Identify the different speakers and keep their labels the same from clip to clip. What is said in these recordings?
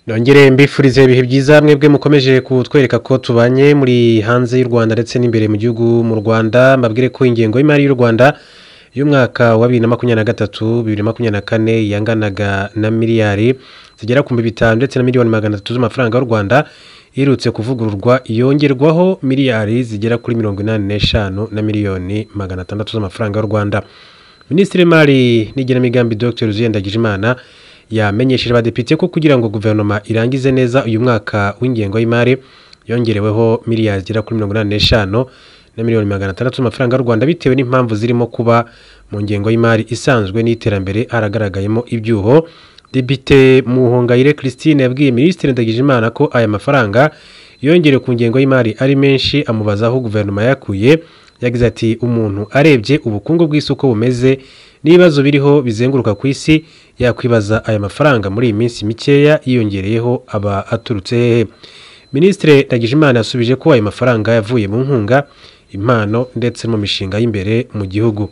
Speaker 1: nongere mbifurize ibihe byiza mwebwe mukomeje kutwereka ko tubanye muri hanze y'u rwanda ndetse n'imbere mu gihugu mu rwanda mbabwire ko ingengo y'imari y'u rwanda y'umwaka wa bibiri na makumyabiri na gatatu bibiri na makumyabiri na kane yanganaga na miliyari zigera ku bihumbi bitanu ndetse na miliyoni magana atatu z'amafaranga y'u rwanda iherutse kuvugururwa yongerwaho miliyari zigera kuri mirongo inani n'eshanu na miliyoni magana atandatu z'amafaranga y'u rwanda minisitiri w'imari n'igenamigambi dr ziyendagijimana yamenyesheje abadepite ko kugira ngo guverinoma irangize neza uyu mwaka w'ingengo y'imari yongereweho miliyari zigera kuri mirongo inani n'eshanu na miliyoni magana atandatu z'amafaranga y'u rwanda bitewe n'impamvu zirimo kuba mu ngengo y'imari isanzwe n'iterambere haragaragayemo ibyuho depite muhongayire christine yabwiye minisitiri ndagijimana ko aya mafaranga yongerewe ku ngengo y'imari ari menshi amubaza aho guverinoma yakuye yagize ati umuntu arebye ubukungu bw'isoko bumeze n'ibibazo biriho bizenguruka ku isi yakwibaza aya mafaranga muri iyi minsi mikeya yiyongereyeho aba aturutse hehe minisitiri ndagijimana yasubije ko ayo mafaranga yavuye mu nkunga impano ndetse mu mishinga y'imbere mu gihugu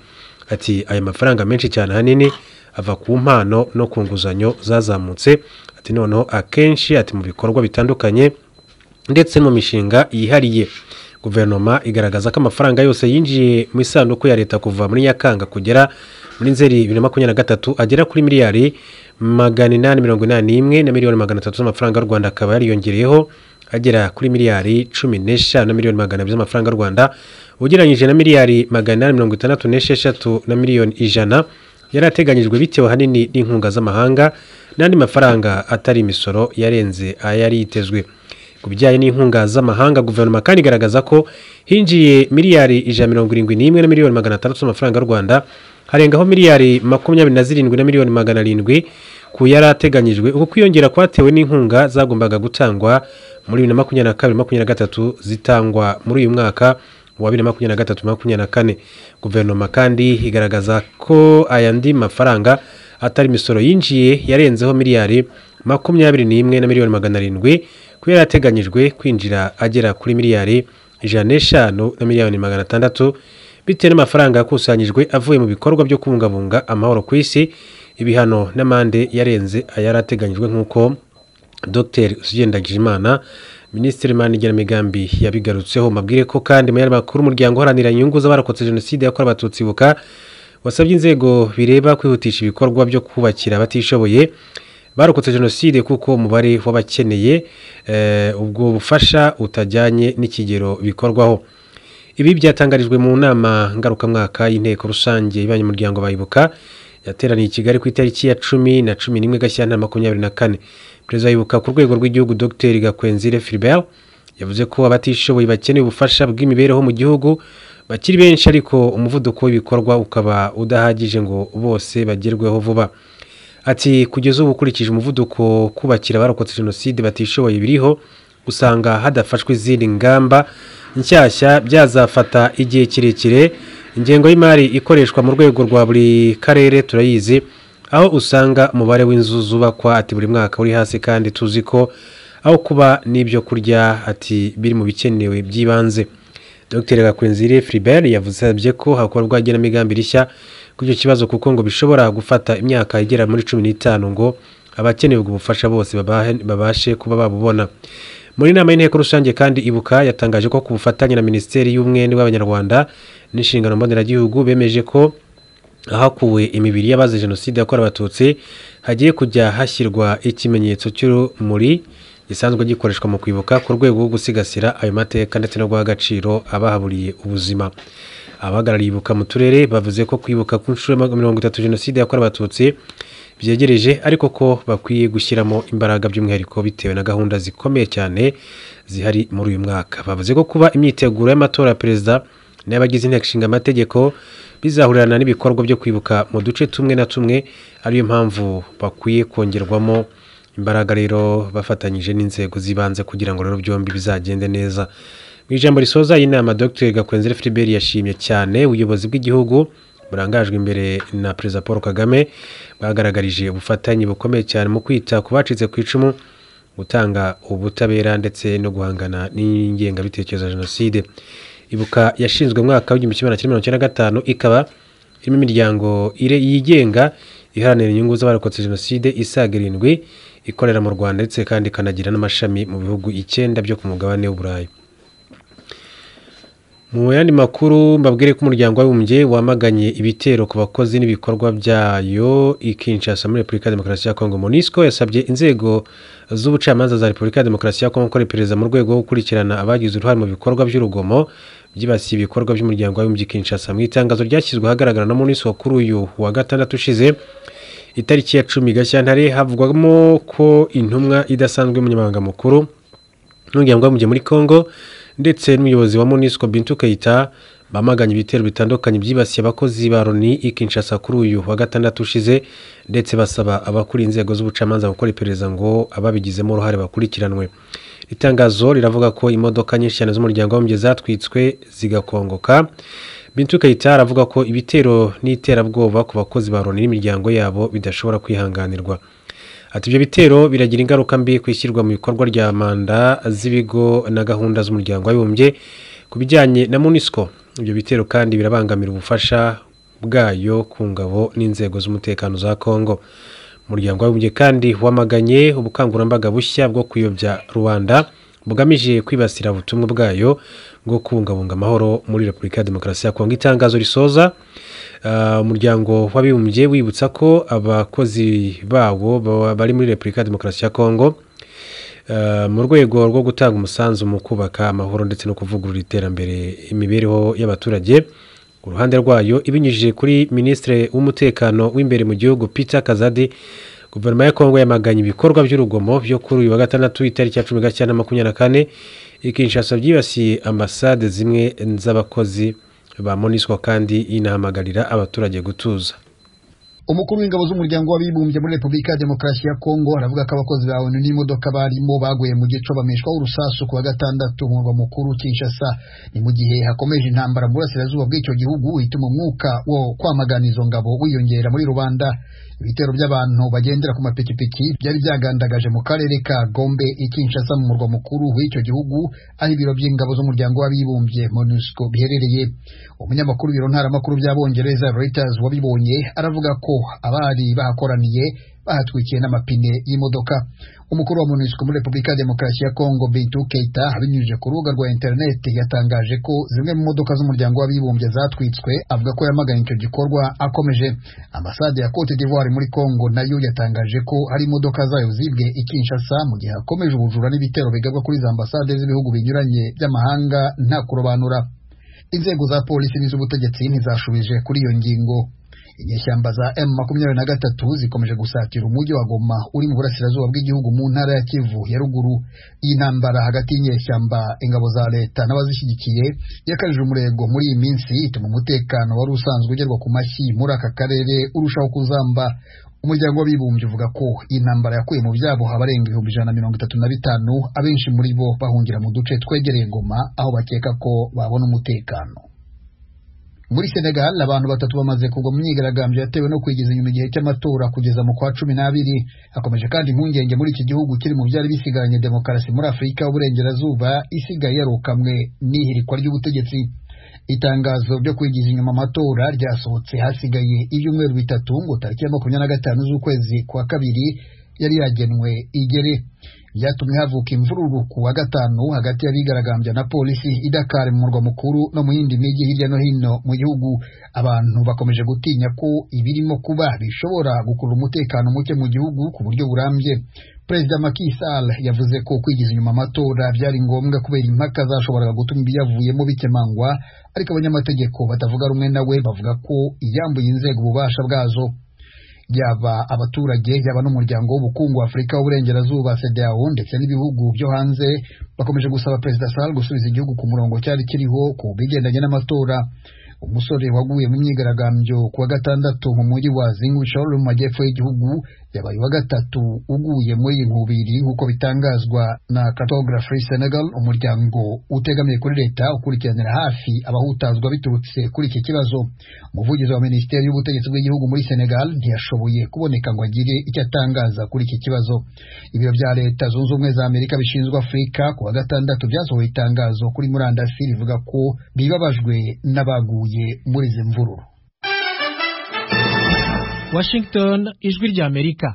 Speaker 1: ati aya mafaranga menshi cyane ahanini ava ku mpano no ku nguzanyo zazamutse ati noneho akenshi ati mu bikorwa bitandukanye ndetse mu mishinga yihariye guverinoma igaragaza ko amafaranga yose yinjiye mu isanduku ya leta kuva muri nyakanga kugera muri nzeri bibiri na makumyabiri na gatatu agera kuri miliyari magana inani mirongo inani n'imwe na miliyoni magana atatu z'amafaranga y'u rwanda akaba yariyongereyeho agera kuri miliyari cumi n'eshanu na miliyoni magana abiri z'amafaranga y'u rwanda ugereranyije na miliyari magana inani mirongo itandatu n'esheshatu na miliyoni ijana yari ateganyijwe bitewe ahanini n'inkunga z'amahanga n'andi mafaranga atari imisoro yarenze ayari yitezwe ku bijyanye n'inkunga z'amahanga guverinoma kandi igaragaza ko hinjiye miliyari ijana mirongo irindwi n'imwe na miliyoni magana atandatu z'amafaranga y'u rwanda harengaho miliyari makumyabiri na zirindwi na miliyoni magana arindwi ku yari ateganyijwe uko kwiyongera kwatewe n'inkunga zagombaga gutangwa muri bibiri na makumyabiri na kabiri makumyabiri na gatatu zitangwa muri uyu mwaka wa bibiri na makumyabiri na gatatu makumyabiri na kane guverinoma kandi igaragaza ko ayandi mafaranga atari imisoro yinjiye yarenzeho miliyari makumyabiri n'imwe na miliyoni magana arindwi ku yari ateganyijwe kwinjira agera kuri miliyari ijana n'eshanu na miliyoni magana atandatu bitewe n'amafaranga yakusanyijwe avuye mu bikorwa byo kubungabunga amahoro ku isi ibihano n'amande yarenze ayari ateganyijwe nk'uko dr usugendagijimana minisitiri w'imari n'igenamigambi yabigarutseho mabwire ko kandi mu yandi makuru umuryango uharanira inyungu z'abarokotse jenoside yakorewe abatutsi buka wasabye inzego bireba kwihutisha ibikorwa byo kubakira abatishoboye barokotse jenoside kuko umubare w'abakeneye ubwo bufasha utajyanye n'ikigero bikorwaho ibi byatangarijwe mu nama ngarukamwaka y'inteko rusange y'abanyamuryango bayibuka yateraniye i kigali ku itariki ya cumi na cumi n'imwe gashyantare makumyabiri na kane perezida yibuka ku rwego rw'igihugu dr gakwenzire filibert yavuze ko abatishoboye bakeneye ubufasha bw'imibereho mu gihugu bakiri benshi ariko umuvuduko w'ibikorwa ukaba udahagije ngo bose bagerweho vuba ati kugeza ubu ukurikije umuvuduko kubakira abarokotse jenoside batishoboye biriho usanga hadafashwe izindi ngamba nshyashya byazafata igihe kirekire ingengo y'imari ikoreshwa mu rwego rwa buri karere turayizi aho usanga umubare w'inzu zubakwa ati buri mwaka uri hasi kandi tuzi ko aho kuba n'ibyo kurya ati biri mu bikenewe by'ibanze dr gakwenzire Philbert yavuzabye ko hakorwa igenamigambi rishya kuri icyo kibazo kuko ngo bishobora gufata imyaka igera muri cumi n'itanu ngo abakeneye ubwo bufasha bose babashe kuba babubona muri inama y'inteko rusange kandi ibuka yatangaje ko ku bufatanye na minisiteri y'umwenda w'abanyarwanda n'inshingano mboneragihugu bemeje ko ahakuwe imibiri y'abazize jenoside yakorewe abatutsi hagiye kujya hashyirwa ikimenyetso cy'urumuri gisanzwe gikoreshwa mu kwibuka ku rwego rwo gusigasira ayo mateka ndetse no guha agaciro abahaburiye ubuzima abahagarariye ibuka mu turere bavuze ko kwibuka ku nshuro mirongo itatu jenoside yakorewe abatutsi byegereje ariko ko bakwiye gushyiramo imbaraga by'umwihariko bitewe na gahunda zikomeye cyane zihari muri uyu mwaka bavuze ko kuba imyiteguro y'amatora ya perezida n'abagize inteko ishinga amategeko bizahurirana n'ibikorwa byo kwibuka mu duce tumwe na tumwe ariyo mpamvu bakwiye kongerwamo imbaraga rero bafatanyije n'inzego z'ibanze kugira ngo rero byombi bizagende neza mu ijambo risoza inama dr gakwenzere Philbert yashimye cyane ubuyobozi bw'igihugu burangajwe imbere na perezida paul kagame bwagaragarije ubufatanye bukomeye cyane mu kwita ku bacitse ku icumu gutanga ubutabera ndetse no guhangana n'ingengabitekerezo ya jenoside ibuka yashinzwe umwaka w'igihumbi kimwe na mirongo icyenda na gatanu ikaba irimo imiryango yigenga iharanira inyungu z'abarokotse jenoside isaga irindwi ikorera mu rwanda ndetse kandi ikanagira n'amashami mu bihugu icyenda byo ku mugabane w'uburayi mu yandi makuru mbabwire ko umuryango w'abibumbye wamaganye ibitero ku bakozi n'ibikorwa byayo ikinshasa muri repubulika ya demokarasi ya kongo monisco yasabye inzego z'ubucamanza za repubulika ya demokarasi ya kongo gukora iperereza mu rwego rwo gukurikirana abagize uruhare mu bikorwa by'urugomo byibasiye ibikorwa by'umuryango w'abibumbye kinshasa mu itangazo ryashyizwe ahagaragara na monisco kuri uyu wa gatandatu ushize itariki ya cumi gashyantare havugwamo ko intumwa idasanzwe y'umunyamabanga mukuru n'umuryango w'abibumbye muri kongo ndetse n'umuyobozi wa monisco bintu kayita bamaganye ibitero bitandukanye byibasiye abakozi ba loni ikinshasa kuri uyu wa gatandatu ushize ndetse basaba abakuriye inzego z'ubucamanza gukora iperereza ngo ababigizemo uruhare bakurikiranwe itangazo riravuga ko imodoka nyinshi cyane z'umuryango w'abibumbye zatwitswe zigakongoka bintu kayita aravuga ko ibitero n'iterabwoba ku bakozi ba loni n'imiryango yabo bidashobora kwihanganirwa ati ibyo bitero biragira ingaruka mbi ku ishyirwa mu bikorwa rya manda z'ibigo na gahunda z'umuryango w'abibumbye ku bijyanye na munisiko ibyo bitero kandi birabangamira ubufasha bwayo ku ngabo n'inzego z'umutekano za kongo umuryango w'abibumbye kandi wamaganye ubukangurambaga bushya bwo kuyobya rubanda bugamije kwibasira ubutumwa bwayo bwo kubungabunga amahoro muri repubulika ya demokarasi ya kongo itangazo risoza umuryango w'abibumbye wibutsa ko abakozi bawo bari muri repubulika ya demokarasi ya kongo mu rwego rwo gutanga umusanzu mu kubaka amahoro ndetse no kuvugurura iterambere imibereho y'abaturage ku ruhande rwayo ibinyujije kuri minisitiri w'umutekano w'imbere mu gihugu peter kazadi guverinoma ya kongo yamaganye ibikorwa by'urugomo byo kuri uyu wa gatandatu itariki ya cumi na makumyabiri na kane ikinshasa byibasiye ambasade zimwe z'abakozi ba monisco kandi inahamagarira abaturage gutuza
Speaker 2: umukuru w'ingabo z'umuryango w'abibumbye muri repubulika ya demokarasi ya kongo aravuga ko abakozi ba onu n'imodoka barimo baguye mu gico bameshwaho urusasu ku wa gatandatu murwa mukuru kinshasa ni mu gihe hakomeje intambara mu burasirazuba bw'icyo gihugu ituma umwuka wo kwamagana izo ngabo wiyongera muri rubanda ibitero by'abantu bagendera ku mapikipiki byari byagandagaje mu karere ka gombe ikinshasa mu murwa mukuru w'icyo gihugu aho ibiro by'ingabo z'umuryango w'abibumbye monusco biherereye umunyamakuru w'ibiro ntaramakuru by'abongereza reuters wabibonye aravuga ko abari bahakoraniye bahatwikiye n'amapine y'imodoka umukuru wa monusco muri repubulika ya demokarasi ya kongo bintu keita abinyujije ku rubuga rwa interineti yatangaje ko zimwe mu modoka z'umuryango w'abibumbye zatwitswe avuga ko yamaganye icyo gikorwa akomeje ambasade ya cote d'ivoire muri kongo nayo yatangaje ko hari imodoka zayo zibwe ikinshasa mu gihe hakomeje ubujura n'ibitero bigabwa kuri za ambasade z'ibihugu binyuranye by'amahanga nta kurobanura inzego za polisi n'iz'ubutegetsi ntizashubije kuri iyo ngingo inyeshyamba za m makumyabiri na gatatu zikomeje gusatira umujyi wa goma uri mu burasirazuba bw'igihugu mu ntara ya kivu ya ruguru iyi ntambara hagati y'inyeshyamba ingabo za leta n'abazishyigikiye yakajije umurego muri iyi minsi ituma umutekano wari usanzwe ugerwa ku mashyi muri aka karere urushaho kuzamba umuryango w'abibumbye uvuga ko iyi ntambara yakuye mu byabo abarenga ibihumbi ijana na mirongo itatu na bitanu abenshi muri bo bahungira mu duce twegereye goma aho bakeka ko babona umutekano muri senegal abantu batatu bamaze kugwa mu myigaragambyo yatewe no kwigiza inyuma igihe cy'amatora kugeza mu kwa cumi n'abiri hakomeje kandi impungenge muri iki gihugu kiri mu byari bisigaranye demokarasi muri afurika y'uburengerazuba isigaye yarukamwe n'ihirikwa ry'ubutegetsi itangazo ryo kwigiza inyuma amatora ryasohotse hasigaye ibyumweru bitatu ngo tariki ya makumyabiri na gatanu z'ukwezi kwa kabiri yari yagenwe igere byatumye havuka imvururu ku wa gatanu hagati y'abigaragambya na polisi i Dakar mu murwa mukuru no mu yindi mijyi hirya no hino mu gihugu abantu bakomeje gutinya ko ibirimo kuba bishobora gukurura umutekano muke mu gihugu ku buryo burambye perezida Macky Sall yavuze ko kwigiza inyuma amatora byari ngombwa kubera impaka zashoboraga gutuma ibyavuyemo bikemangwa ariko abanyamategeko batavuga rumwe nawe bavuga ko iyambuye inzego ububasha bwazo yaba abaturage yaba n'umuryango w'ubukungu wa afurika w'uburengerazuba sedao ndetse n'ibihugu byo hanze bakomeje gusaba perezida sal gusubiza igihugu ku murongo cyari kiriho ku bigendanye n'amatora umusore waguye mu myigaragambyo ku wa gatandatu mu mujyi wa zingwishoro mu majyepfo y'igihugu yabaye wa gatatu uguye muri iyi nkubiri nk'uko bitangazwa na cartography senegal umuryango utegamiye kuri leta ukurikiranira hafi abahutazwa biturutse kuri iki kibazo umuvugizi wa minisiteri y'ubutegetsi bw'igihugu muri senegal ntiyashoboye kuboneka ngo agire icyo atangaza kuri iki kibazo ibiro bya leta zunze ubumwe za amerika bishinzwe afurika ku wa gatandatu byasohoye itangazo kuri murandasi rivuga ko bibabajwe n'abaguye muri izi mvururu
Speaker 3: washington ijwi ry'amerika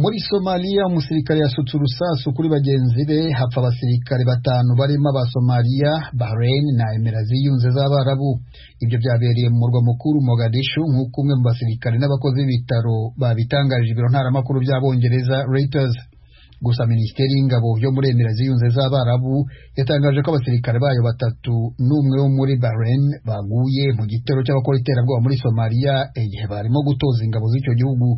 Speaker 2: muri somaliya umusirikare yasutse urusasu kuri bagenzi be hapfa abasirikare batanu barimo abasomaliya bahrain na emera ziyunze z'abarabu ibyo byabereye mu murwa mukuru mogadishu nk'uko umwe mu basirikare n'abakozi b'ibitaro babitangarije ibiro ntaramakuru by'abongereza reuters gusa minisiteri y'ingabo yo muri emera ziyunze z'abarabu yatangaje ko abasirikare bayo batatu n'umwe wo muri bahrain baguye mu gitero cy'abakora iterabwoba muri somaliya igihe barimo gutoza ingabo z'icyo gihugu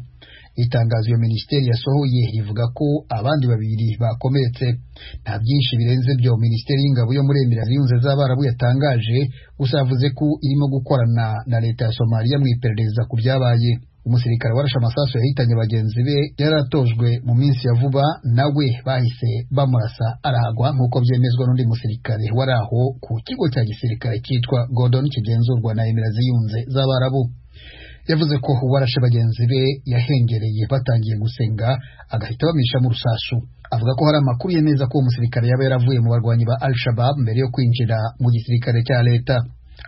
Speaker 2: itangazo iyo minisiteri yasohoye rivuga ko abandi babiri bakomeretse nta byinshi birenze byo minisiteri y'ingabo yo muri emirati yunze z'abarabu yatangaje gusa yavuze ko irimo gukorana na leta ya somaliya mu iperereza ku byabaye umusirikare warashe amasasu yahitanye bagenzi be yari atojwe mu minsi ya vuba nawe bahise bamurasa arahagwa nk'uko byemezwa n'undi musirikare wari aho ku kigo cya gisirikare cyitwa godon kigenzurwa na emirati yunze z'abarabu yavuze ko uwarashe bagenzi be yahengereye batangiye gusenga agahita bamwishamo urusasu avuga ko hari amakuru yemeza ko uwo musirikare yaba yaravuye mu barwanyi ba al shabab mbere yo kwinjira mu gisirikare cya leta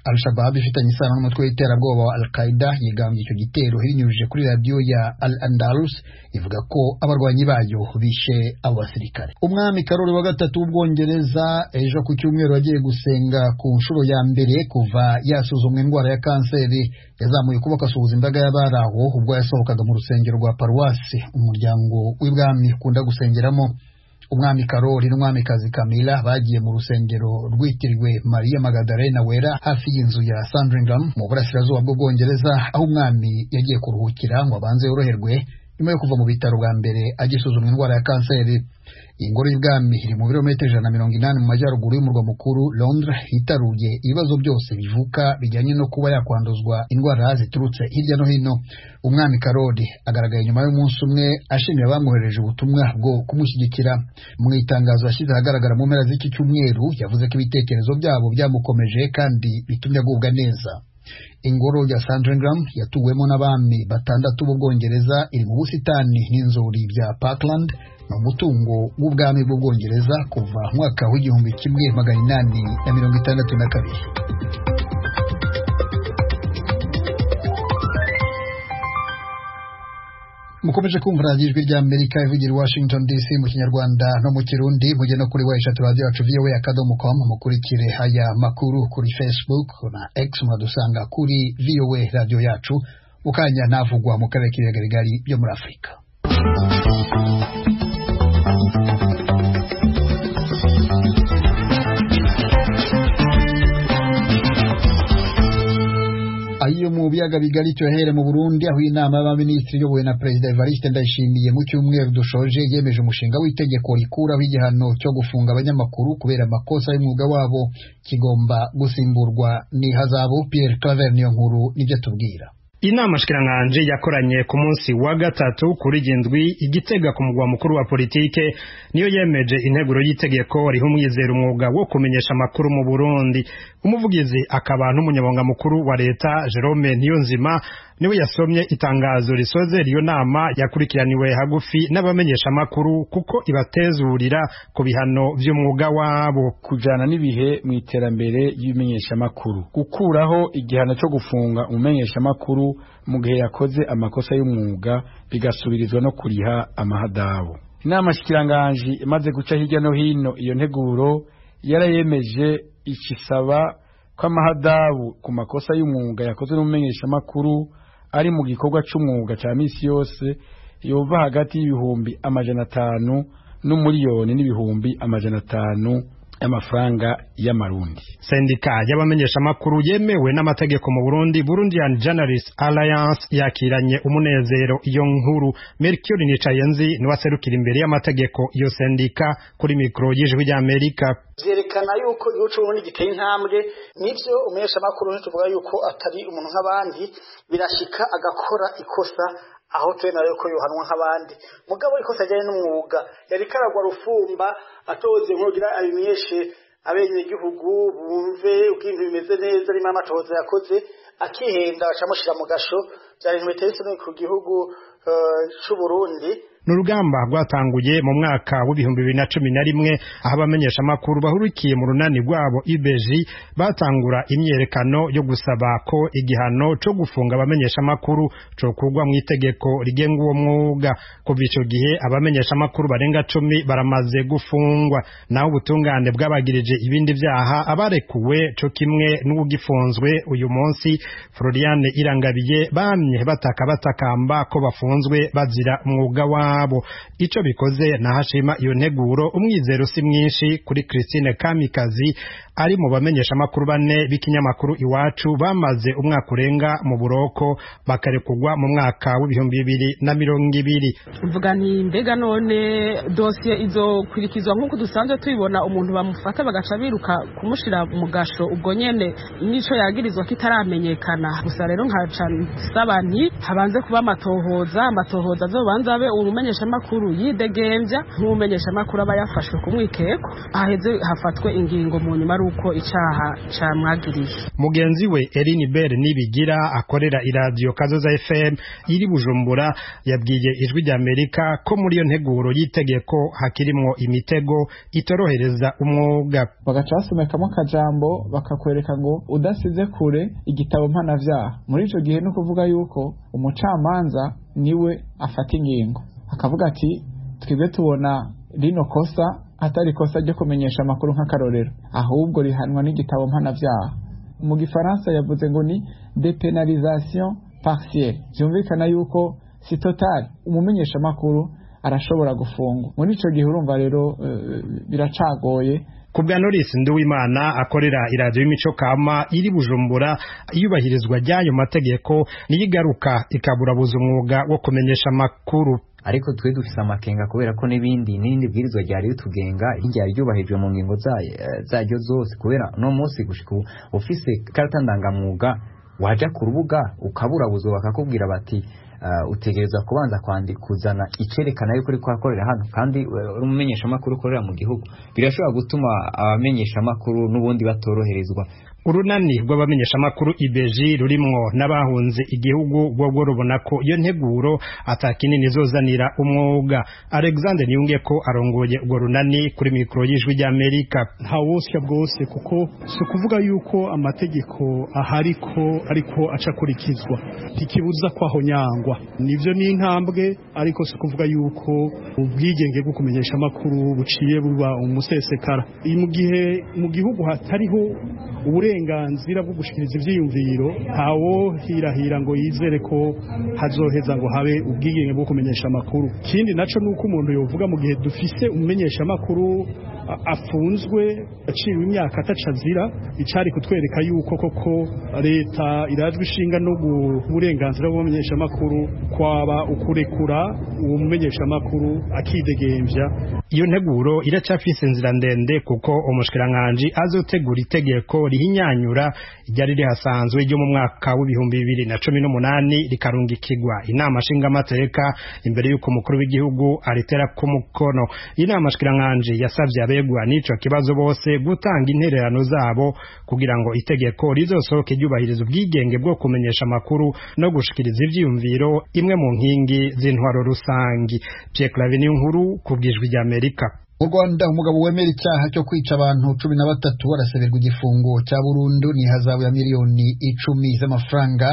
Speaker 2: al shabab ifitanye isano n'umutwe w'iterabwoba wa al qaida yigambye icyo gitero ibinyujije kuri radiyo ya al andalus ivuga ko abarwanyi bayo bishe abo basirikare umwami karori wa gatatu w'ubwongereza ejo ku cyumweru yagiye gusenga ku nshuro ya mbere kuva yasuzumwa indwara ya kanseri yazamuye ukuboko asuhuza imbaga y'abari aho ubwo yasohokaga mu rusengero rwa paruwasi umuryango w'ibwami ukunda gusengeramo umwami karori n'umwamikazi kamila bagiye mu rusengero rwitiriwe mariya magadarena wera hafi y'inzu ya sandringham mu burasirazuba bw'ubwongereza aho umwami yagiye kuruhukira ngo abanze yoroherwe nyuma yo kuva mu bitaro bwa mbere agisuzumwa indwara ya kanseri iyi ngoro y'ubwami iri mu birometero ijana na mirongo inani mu majyaruguru y'umurwa mukuru londres hitaruye ibibazo byose bivuka bijyanye no kuba yakwanduzwa indwara ziturutse hirya no hino umwami karori agaragaye nyuma y'umunsi umwe ashimira abamwohereje ubutumwa bwo kumushyigikira mu itangazo yashyize ahagaragara mu mpera z'iki cyumweru yavuze ko ibitekerezo byabo byamukomeje kandi bitumye agubwa neza ingoro ya sandringham yatuwemo n'abami batandatu b'ubwongereza iri mu busitani n'inzuri bya parkland ni umutungo w'ubwami bw'ubwongereza kuva mwaka w'igihumbi kimwe magana inani na mirongo itandatu na kabiri mukomeje kumva radiyo ijwi rya amerika ivugira i washington dc mu kinyarwanda no mu kirundi mujye no kuri wa eshatu radiyo yacu vowa akadomo com mukurikire aya makuru kuri facebook na x mwadusanga kuri vowa radiyo yacu mu kanya navugwa mu karere k'ibihagarigari byo muri afurika ayo mu biyaga bigari cyohere mu Burundi aho inama y'abaminisitiri iyobowe na Perezida Evariste Ndayishimiye mu cyumweru dushoje yemeje umushinga w'itegeko rikuraho igihano cyo gufunga abanyamakuru kubera amakosa y'umwuga wabo kigomba gusimburwa n'ihazabu Pierre Claver niyo nkuru nibyo tubwira
Speaker 3: inama shikiranganje yakoranye ku munsi wa gatatu kuri gindwi igitega ku mugwa mukuru wa politike niyo yemeje integuro y'itegeko riho umwizera umwuga wo kumenyesha amakuru mu Burundi umuvugizi akaba n'umunyabanga mukuru wa leta Jerome Niyonzima niwe yasomye itangazo risoze iyo nama yakurikiraniwe hagufi n'abamenyesha amakuru kuko ibatezurira ku bihano by'umwuga wabo
Speaker 4: kujana n'ibihe mu iterambere y'umenyesha amakuru gukuraho igihano cyo gufunga umumenyesha amakuru mu gihe yakoze amakosa y'umwuga bigasubirizwa no kuriha amahadabu inama shikiranganji imaze guca hirya no hino iyo nteguro yarayemeje ikisaba ko amahadabu ku makosa y'umwuga yakozwe n'umumenyeshamakuru ari mu gikorwa cy'umwuga cya misi yose yova hagati y'ibihumbi amajana atanu n'umuriyoni n'ibihumbi amajana atanu amafaranga y'amarundi
Speaker 3: sendika y'abamenyesha makuru yemewe n'amategeko mu Burundi Burundian Journalists Alliance yakiranye umunezero iyo nkuru Mercure Nicayenzi niwe aserukira imbere y'amategeko iyo sendika kuri mikro y'ijwi ry'Amerika
Speaker 5: vyerekana yuko igihugu c'uburundi giteye intambwe nivyo umumenyesha makuru tuvuga yuko atari umuntu nk'abandi birashika agakora ikosa aho tubena yuko yohanwa nk'abandi mugabo ikosa ajyanye n'umwuga yari karagwa rufumba atoze nk'ugira abimenyeshe abenegihugu bumve uko ibintu bimeze neza arimo amatohoza yakoze akihenda bacamushyira mu gasho byari ibintu biteye isoni ku gihugu c'uburundi
Speaker 3: ni urugamba rwatanguye mu mwaka w'ibihumbi bibiri na cumi na rimwe aho abamenyeshamakuru bahurikiye mu runani rwabo IBG batangura imyerekano yo gusaba ko igihano cyo gufunga abamenyeshamakuru cokurwa mu itegeko rigenga uwo mwuga kuva ico gihe abamenyeshamakuru barenga cumi baramaze gufungwa naho ubutungane bwabagirije ibindi vyaha abarekuwe co kimwe n'ugifunzwe uyu munsi Floriane Irangabiye bamye bataka batakamba ko bafunzwe bazira umwuga wabo ico bikoze nahashima iyo nteguro umwizero si mwinshi kuri Christine Kamikazi ari mu bamenyesha makuru bane b'ikinyamakuru iwacu bamaze umwaka urenga mu buroko bakarekugwa mu mwaka w'ibihumbi bibiri na mirongo ibiri
Speaker 6: mvuga nti mbega none dosiye izokurikizwa nk'uko dusanzwe tubibona umuntu bamufata bagaca biruka kumushira mu gasho ubwo nyene nico yagirizwa kitaramenyekana gusa rero nkaca nsaba nti habanze kuba amatohoza amatohoza azobanza abe umumenyeshamakuru yidegembya nk'umumenyeshamakuru aba yafashwe ku mwikeko haheze hafatwe ingingo mu nyuma ari uko icaha camwagiriye
Speaker 3: mugenzi we Eline Bell nibigira akorera iradiyo Kazoza FM iri Bujumbura yabwiye ijwi rya Amerika ko muri iyo nteguro y'itegeko hakirimwo imitego itorohereza umwuga
Speaker 7: bagacasomeka kamwe akajambo bakakwereka ngo udasize kure igitabo mpanavyaha muri ico gihe ni ukuvuga yuko umucamanza niwe afata ingingo akavuga ati twebwe tubona rino kosa atari kosa ryo kumenyesha amakuru nk'akarorero ahubwo rihanwa n'igitabo mpanavyaha mu gifaransa yavuze ngo ni depenalisation partielle vyumvikana yuko si total umumenyesha amakuru arashobora gufungwa muri ico gihe urumva rero eh, biracagoye
Speaker 3: kubwa Knowless Nduwimana akorera iradiyo y'imico kama iri Bujumbura iyubahirizwa ry'ayo mategeko niyigaruka ikaburabuza umwuga wo kumenyesha amakuru
Speaker 8: ariko twe dufise amakenga kubera ko n'ibindi n'irindi bwirizwa ryari ritugenga ryari ryubahirijwe mu ngingo zayo- zaryo zose kubera uno munsi gushika ubu ufise ikarata ndangamwuga waja ku rubuga ukaburabuza bakakubwira bati Uh, utegerezwa kubanza kwandi kuzana icerekana yuko uri kuhakorera hano kandi eh, uri umumenyeshamakuru ukorera mu gihugu birashobora gutuma abamenyeshamakuru n'ubundi batoroherezwa
Speaker 3: urunani rw'abamenyeshamakuru ibeji rurimwo n'abahunze igihugu rwo rubona ko iyo nteguro atakinini izozanira umwuga alexander niyunge ko arongoye urwo runani kuri mikoro y'ijwi ry'amerika
Speaker 9: ntawosya bwose kuko si ukuvuga yuko amategeko ahari ko ariko acakurikizwa ntikibuza kwaho nyangwa nivyo ni intambwe ariko si ukuvuga yuko ubwigenge bwo kumenyesha amakuru buciye buba umusesekara Iyi mu gihe mu gihugu hatariho uburenganzira bwo gushikiriza ivyiyumviro ntawohirahira ngo yizere ko hazoheza ngo habe ubwigenge bwo kumenyesha amakuru ikindi naco ni uko umuntu yovuga mu gihe dufise umumenyesha amakuru a- afunzwe aciwe imyaka ataca azira icari kutwereka yuko koko leta irazwi ishinga no gu- uburenganzira bw'umumenyeshamakuru kwaba ukurekura uwo mumenyeshamakuru akidegembya
Speaker 3: iyo nteguro iracafise inzira ndende kuko umushikiranganji azotegura itegeko rihinyanyura ryari rihasanzwe ryo mu mwaka w'ibihumbi bibiri na cumi n'umunani rikarungikirwa inama nshingamateka imbere y'uko umukuru w'igihugu aritera ku mukono inama nshikiranganji yasavye abegwa n'ico kibazo bose gutanga intererano zabo kugira ngo itegeko rizosohoke ryubahiriza ubwigenge bwo kumenyesha amakuru no gushikiriza ivyiyumviro imwe mu nkingi z'intwaro rusangi Pierre Claver nkuru kubw'ijwi ry'Amerika
Speaker 2: mu rwanda umugabo wemera icyaha cyo kwica abantu cumi na batatu araseberwa igifungo cya burundu ni hazabu ya miliyoni icumi z'amafaranga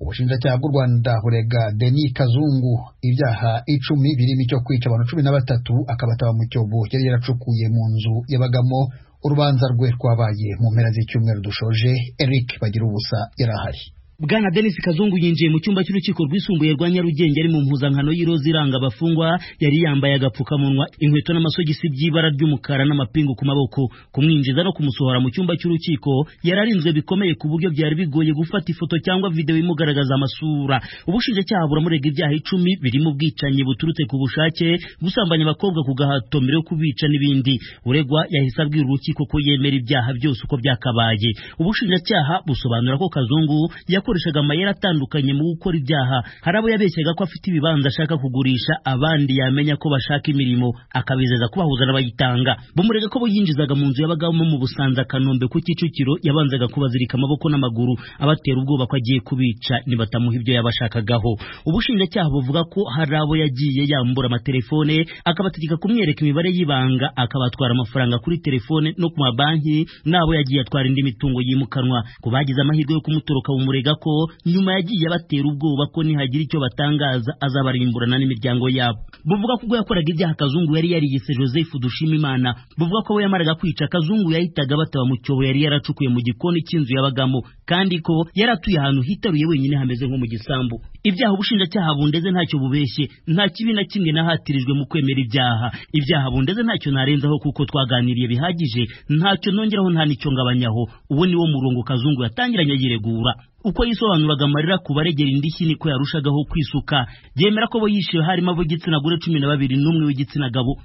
Speaker 2: ubushinjacyaha bw'u rwanda burega denis kazungu ibyaha icumi birimo icyo kwica abantu cumi na batatu akabataba mu cyobo yari yaracukuye mu nzu yabagamo urubanza rwe rwabaye mu mpera z'icyumweru dushoje eric bagira ubusa yarahari
Speaker 10: bwana denis kazungu yinjiye mu cyumba cy'urukiko rwisumbuye rwa nyarugenge ari mu mpuzankano y'iroza iranga abafungwa yari yambaye agapfukamunwa inkweto n'amasogisi by'ibara ry'umukara n'amapingu ku maboko kumwinjiza no kumusohora mu cyumba cy'urukiko yari arinzwe bikomeye ku buryo byari bigoye gufata ifoto cyangwa videwo imugaragaza amasura ubushinjacyaha buramurega ibyaha icumi birimo ubwicanyi buturutse ku bushake gusambanya abakobwa ku gahato mbere yo kubica n'ibindi uregwa yahise abwira urukiko ko yemera ibyaha byose uko byakabaye ubushinjacyaha busobanura ko kazungu yakoze bakoreshaga amayeri atandukanye mu gukora ibyaha hari abo yabeshyaga ko afite ibibanza ashaka kugurisha abandi yamenya ko bashaka imirimo akabizeza kubahuza n'abayitanga bamurega ko bo yinjizaga mu nzu yabagamo mu busanza kanombe ku kicukiro yabanzaga kubazirika amaboko n'amaguru abatera ubwoba ko agiye kubica nibatamuha ibyo yabashakagaho ubushinjacyaha buvuga ko hari abo yagiye yambura amatelefone akabategeka kumwereka imibare y'ibanga akabatwara amafaranga kuri telefone no ku mabanki n'abo yagiye atwara indi mitungo yimukanwa ku bagize amahirwe yo kumutoroka bumurega ko nyuma yagiye abatera ubwoba ko nihagira icyo batangaza azabarimburana n'imiryango yabo buvuga ko ubwo yakoraga ibyaha kazungu yari yariyise joseph dushimimana buvuga ko we yamaraga kwica kazungu yahitaga bataba mu cyobo yari yaracukuye mu gikoni cy'inzu yabagamo kandi ko yari atuye ahantu hitaruye wenyine hameze nko mu gisambu ibyaha ubushinjacyaha bundeze ntacyo bubeshye nta kibi na kimwe nahatirijwe mu kwemera ibyaha ibyaha bundeze ntacyo narenzaho kuko twaganiriye bihagije ntacyo nongeraho nta nicyo ngabanyaho uwo ni wo murongo kazungu yatangiranye yiregura uko yisobanuraga amarira ku baregera indishyi niko yarushagaho kwisuka byemera ko bo yishiwe harimo ab'igitsina gore cumi na babiri n'umwe w'igitsina gabo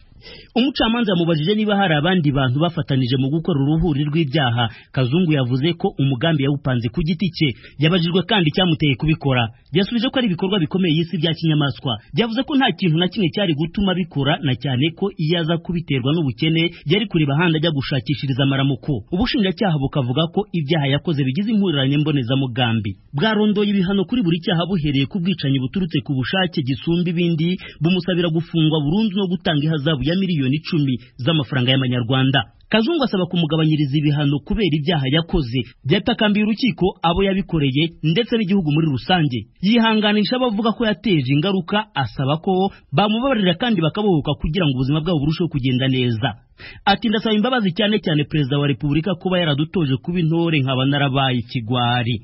Speaker 10: umucamanza yamubajije niba hari abandi bantu bafatanije mu gukora uruhuri rw'ibyaha kazungu yavuze ko umugambi yawupanze ku giti cye yabajijwe kandi icyamuteye kubikora yasubije ko ari ibikorwa bikomeye y'isi bya kinyamaswa byavuze ko nta kintu na kimwe cyari gutuma abikora na cyane ko iyo aza kubiterwa n'ubukene yari kureba ahandi ajya gushakishiriza amaramuko ubushinjacyaha bukavuga ko ibyaha yakoze bigize impuriranye mbonezamugambi bwarondoye ibihano kuri buri cyaha buhereye ku bwicanyi buturutse ku bushake gisumba ibindi bumusabira gufungwa burundu no gutanga ihazabu ya miliyoni icumi z'amafaranga y'amanyarwanda kazungu asaba kumugabanyiriza ibihano kubera ibyaha yakoze byatakambiye urukiko abo yabikoreye ndetse n'igihugu muri rusange yihanganisha abavuga ko yateje ingaruka asaba ko bamubabarira kandi bakabohoka kugira ngo ubuzima bwabo burusheho kugenda neza ati ndasaba imbabazi cyane cyane perezida wa repubulika kuba yaradutoje kuba intore nkaba narabaye ikigwari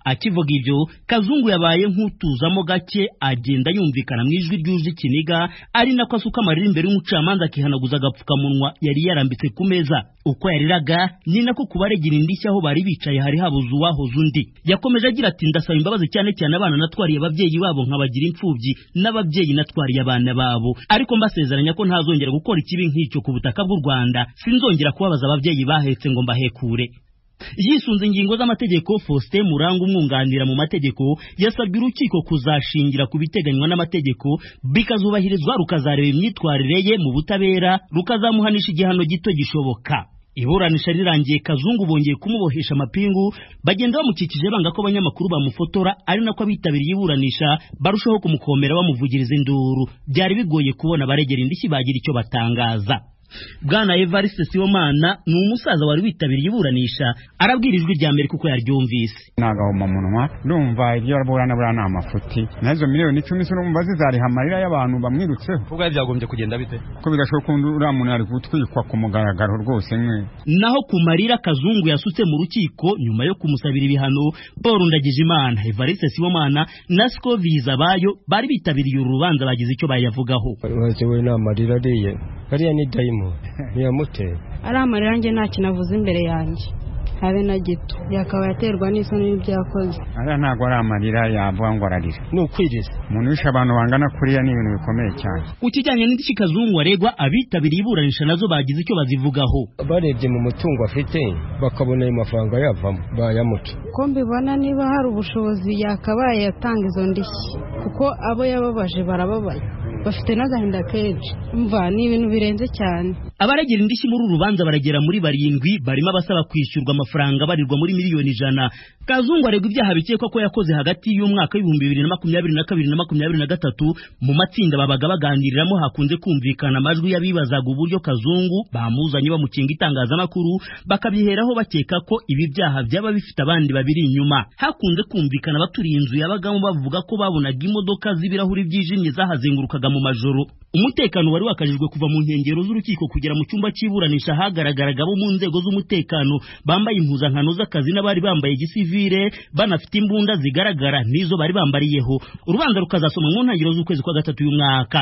Speaker 10: akivuga ibyo kazungu yabaye nk'utuzamo gake agenda yumvikana mu ijwi ryuje ikiniga ari nako asuka amarira imbere y'umucamanza akihanaguza agapfukamunwa yari yarambitse ku meza uko yariraga ni nako ku baregera indishyi aho bari bicaye hari habuze uwahoze undi yakomeje agira ati ndasaba imbabazi cyane cyane abana natwariye ababyeyi babo nkabagira imfubyi n'ababyeyi natwariye abana babo ariko mbasezeranya ko ntazongera gukora ikibi nk'icyo ku butaka bw'u Rwanda sinzongera kubabaza ababyeyi bahetse ngo mbahekure yisunze ingingo z'amategeko Faustin Muranga umwunganira mu mategeko yasabye urukiko kuzashingira ku biteganywa n'amategeko bikazubahirizwa rukazareba imyitwarire ye mu butabera rukazamuhanisha igihano gito gishoboka iburanisha rirangiye kazungu bongeye kumubohesha amapingu bagenda bamukikije banga ko abanyamakuru bamufotora ari nako abitabiriye iburanisha barushaho kumukomera bamuvugiriza induru byari bigoye kubona abaregera indishyi bagira icyo batangaza bwana evariste sibomana ni umusaza wari witabiriye iburanisha arabwira ijwi rya mbere kuko yaryumvise
Speaker 11: nagahomamunwa munwa ndumva ibyo burana buriya ni amafuti nazo miliyoni icumi urumva zizariha amarira y'abantu bamwirutseho
Speaker 12: ubwo byagombye kugenda bite
Speaker 11: ko bigashoboka undi uriya muntu ari gutwikwa ku mugaragaro rwose mwe
Speaker 10: naho ku marira kazungu yasutse mu rukiko nyuma yo kumusabira ibihano paul ndagijimana evariste sibomana na siko bizabayo bari bitabiriye uru rubanza bagize icyo bayavugaho
Speaker 13: we ni amarira ariye kariya ni dayimu ntiyamuteye
Speaker 14: ari amarira njye nta kintu avuze imbere yanjye habe na gito yakaba yaterwa n'isoni n'ibyakoze
Speaker 11: ariya ntabwo ari amarira yavuga ngo ararira
Speaker 13: ni ukwiriza
Speaker 11: umuntu wishe abantu bangana kuriya ni ibintu bikomeye cyane
Speaker 10: ku kijyanye n'indishyi kazungu aregwa abitabiriye iburanisha nazo bagize icyo bazivugaho
Speaker 13: barebye mu mutungo afite bakabona ayo mafaranga yavamo bayamuca
Speaker 14: ko mbibona niba hari ubushobozi yakabaye yatanga izo ndishyi kuko abo yababaje barababaye bafite n'agahinda kenshi mva ni ibintu birenze cyane
Speaker 10: abaregera indishyi muri uru rubanza baragera muri barindwi barimo abasaba kwishyurwa amafaranga abarirwa muri miliyoni ijana kazungu aregwa ibyaha bikekwa ko yakoze hagati y'umwaka w'ibihumbi bibiri na makumyabiri na kabiri na makumyabiri na gatatu mu matsinda babaga baganiriramo hakunze kumvikana amajwi y'abibazaga uburyo kazungu bamuzanye bamukinga itangazamakuru bakabyiheraho bakeka ko ibi byaha byaba bifite abandi babiri inyuma hakunze kumvikana abaturiye inzu yabagamo bavuga ko babonaga imodoka z'ibirahuri byijimye zahazengurukaga mu majoro umutekano wari wakajijwe kuva mu nkengero z'urukiko kugera mu cyumba cy'iburanisha hagaragaragabo abo mu nzego z'umutekano bambaye impuzankano z'akazi n'abari bambaye igisivire banafite imbunda zigaragara n'izo bari bambariyeho urubanza rukazasoma mu ntangiriro z'ukwezi kwa gatatu y'umwaka